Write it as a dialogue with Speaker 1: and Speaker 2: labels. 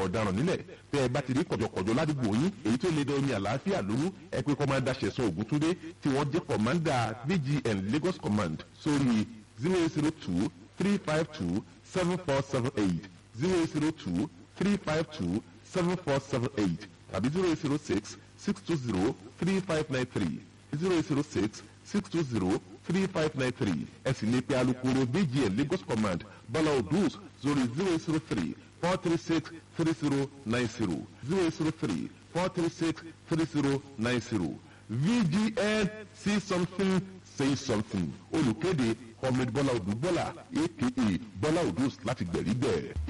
Speaker 1: ọ̀daràn nílẹ̀ bẹ́ ẹ bá ti rí kọ̀jọ̀kọ̀jọ̀ ládùúgbò yín èyí tó lè dán omi àlàáfíà lóru ẹ pé kọ́mándà ṣẹ̀sán ògúntúndé tí wọ́n jẹ́ kọ̀mándà bgn lagos command sórí zero zero two three five two seven four seven eight zero zero two three five two seven four seven eight tàbí zero zero six six two zero three five nine three zero zero six six two zero three five nine three ẹ sì lè pe alukoro bgn lagos command bọ́lá odus zori zero zero three four three six three zero nine zero zero zero three four three six three zero nine zero vgn see something say something olùkéde comrade bọ́lá odù bọ́lá aka bọ́lá odus láti gbẹ̀rí bẹ́ẹ̀.